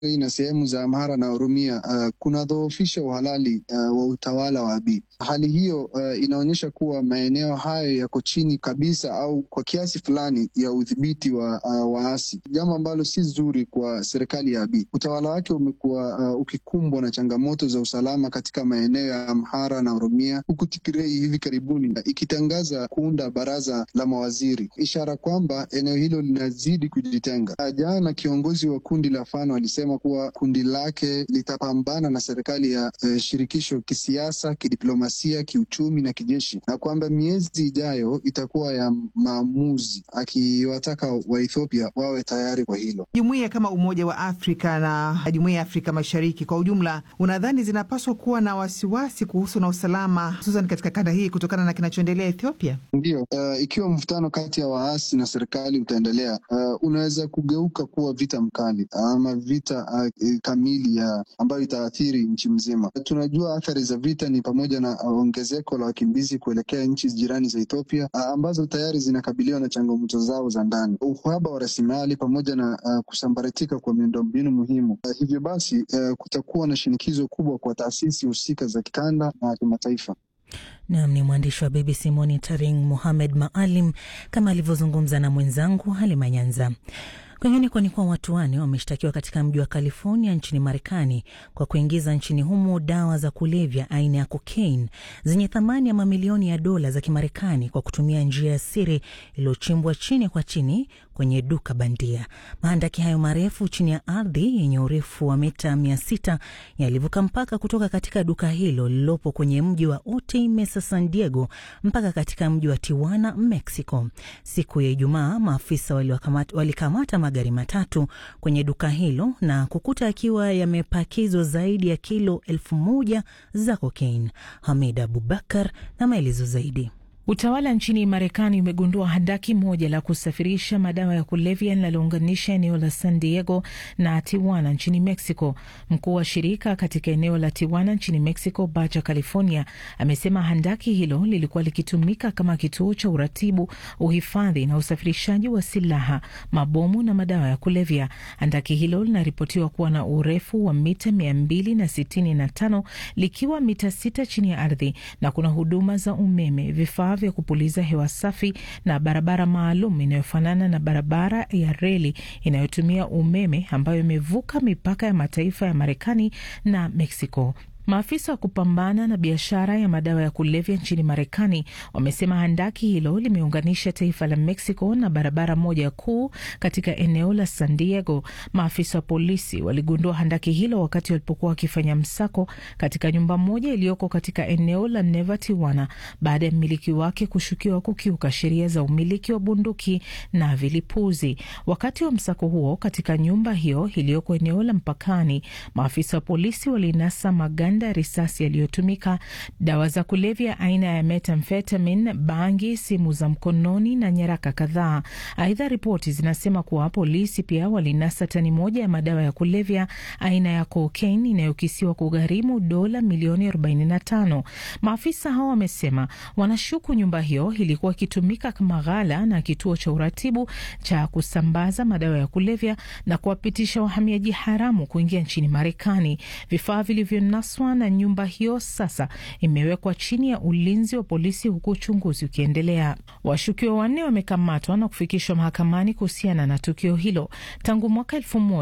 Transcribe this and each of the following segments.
na sehemu za Amhara na Oromia uh, kunadhoofisha uhalali uh, wa utawala wa Abiy. Hali hiyo uh, inaonyesha kuwa maeneo hayo yako chini kabisa au kwa kiasi fulani ya udhibiti wa uh, waasi, jambo ambalo si zuri kwa serikali ya Abiy. Utawala wake umekuwa uh, ukikumbwa na changamoto za usalama katika maeneo ya Amhara na Oromia, huku Tigray hivi karibuni ikitangaza kuunda baraza la mawaziri, ishara kwamba eneo hilo linazidi kujitenga. Jana kiongozi wa kundi la Fano alisema kuwa kundi lake litapambana na serikali ya uh, shirikisho kisiasa, kidiplomasia, kiuchumi na kijeshi, na kwamba miezi ijayo itakuwa ya maamuzi, akiwataka Waethiopia wawe tayari kwa hilo. Jumuiya kama Umoja wa Afrika na Jumuiya ya Afrika Mashariki kwa ujumla, unadhani zinapaswa kuwa na wasiwasi kuhusu na usalama, hususan katika kanda hii kutokana na kinachoendelea Ethiopia? Ndiyo, uh, ikiwa mvutano kati ya waasi na serikali utaendelea, uh, unaweza kugeuka kuwa vita mkali ama vita uh, kamili ya ambayo itaathiri nchi mzima. Tunajua athari za vita ni pamoja na ongezeko la wakimbizi kuelekea nchi jirani za Ethiopia uh, ambazo tayari zinakabiliwa na changamoto zao za ndani, uhaba wa rasilimali pamoja na uh, kusambaratika kwa miundombinu muhimu. Uh, hivyo basi uh, kutakuwa na shinikizo kubwa kwa taasisi husika za kikanda na kimataifa. Nam ni mwandishi wa BBC Monitoring Muhamed Maalim kama alivyozungumza na mwenzangu Halima Nyanza. Kwingineko ni kuwa watu wanne wameshtakiwa katika mji wa California nchini Marekani kwa kuingiza nchini humo dawa za kulevya aina ya cocaine zenye thamani ya mamilioni ya dola za Kimarekani kwa kutumia njia ya siri iliyochimbwa chini kwa chini kwenye duka bandia. Mahandaki hayo marefu chini ya ardhi yenye urefu wa mita mia sita yalivuka mpaka kutoka katika duka hilo lililopo kwenye mji wa Otay Mesa, San Diego mpaka katika mji wa Tijuana, Mexico. Siku ya Ijumaa, maafisa walikamata magari matatu kwenye duka hilo na kukuta akiwa yamepakizwa zaidi ya kilo elfu moja za cocaine. Hamid Abubakar na maelezo zaidi. Utawala nchini Marekani umegundua handaki moja la kusafirisha madawa ya kulevya linalounganisha eneo la San Diego na Tijuana nchini Mexico. Mkuu wa shirika katika eneo la Tijuana nchini Mexico, Baja California, amesema handaki hilo lilikuwa likitumika kama kituo cha uratibu, uhifadhi na usafirishaji wa silaha, mabomu na madawa ya kulevya. Handaki hilo linaripotiwa kuwa na urefu wa mita mia mbili na sitini na tano likiwa mita sita chini ya ardhi na kuna huduma za umeme, vifaa vya kupuliza hewa safi na barabara maalum inayofanana na barabara ya reli inayotumia umeme ambayo imevuka mipaka ya mataifa ya Marekani na Mexico. Maafisa wa kupambana na biashara ya madawa ya kulevya nchini Marekani wamesema handaki hilo limeunganisha taifa la Mexico na barabara moja kuu katika eneo la San Diego. Maafisa wa polisi waligundua handaki hilo wakati walipokuwa wakifanya msako katika nyumba moja iliyoko katika eneo la Neva Tijuana, baada ya mmiliki wake kushukiwa kukiuka sheria za umiliki wa bunduki na vilipuzi. Wakati wa msako huo katika nyumba hiyo iliyoko eneo la mpakani, maafisa wa polisi walinasa maganda ya risasi yaliyotumika, dawa za kulevya aina ya methamphetamine, bangi, simu za mkononi na nyaraka kadhaa. Aidha, ripoti zinasema kuwa polisi pia walinasa tani moja ya madawa ya kulevya aina ya cocaine inayokisiwa kugharimu dola milioni 45. Maafisa hao wamesema wanashuku nyumba hiyo ilikuwa ikitumika kama ghala na kituo cha uratibu cha kusambaza madawa ya kulevya na kuwapitisha wahamiaji haramu kuingia nchini Marekani. Vifaa vilivyonaswa na nyumba hiyo sasa imewekwa chini ya ulinzi wa polisi huku uchunguzi ukiendelea. Washukiwa wanne wamekamatwa na kufikishwa mahakamani kuhusiana na tukio hilo. Tangu mwaka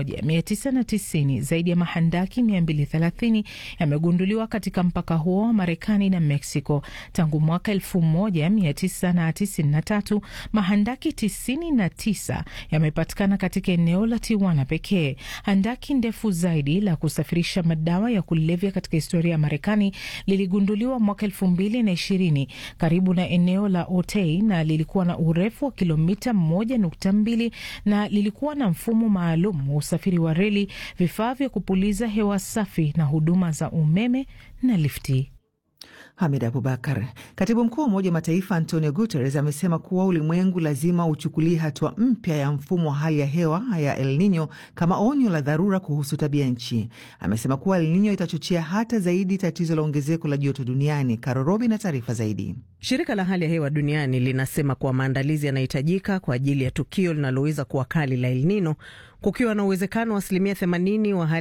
1990 zaidi ya mahandaki 230 yamegunduliwa katika mpaka huo wa Marekani na Mexico. Tangu mwaka 1993 mahandaki 99 yamepatikana katika eneo la Tijuana pekee. Handaki ndefu zaidi la kusafirisha madawa ya kulevya katika historia ya Marekani liligunduliwa mwaka elfu mbili na ishirini karibu na eneo la Otay na lilikuwa na urefu wa kilomita moja nukta mbili na lilikuwa na mfumo maalum wa usafiri wa reli, vifaa vya kupuliza hewa safi na huduma za umeme na lifti. Hamid Abubakar. Katibu mkuu wa Umoja wa Mataifa Antonio Guterres amesema kuwa ulimwengu lazima uchukulie hatua mpya ya mfumo wa hali ya hewa ya El Nino kama onyo la dharura kuhusu tabia nchi. Amesema kuwa El Nino itachochea hata zaidi tatizo la ongezeko la joto duniani. Karorobi na taarifa zaidi. Shirika la hali ya hewa duniani linasema kuwa maandalizi yanahitajika kwa ajili ya tukio linaloweza kuwa kali la El Nino, kukiwa na uwezekano wa asilimia 80 wa hali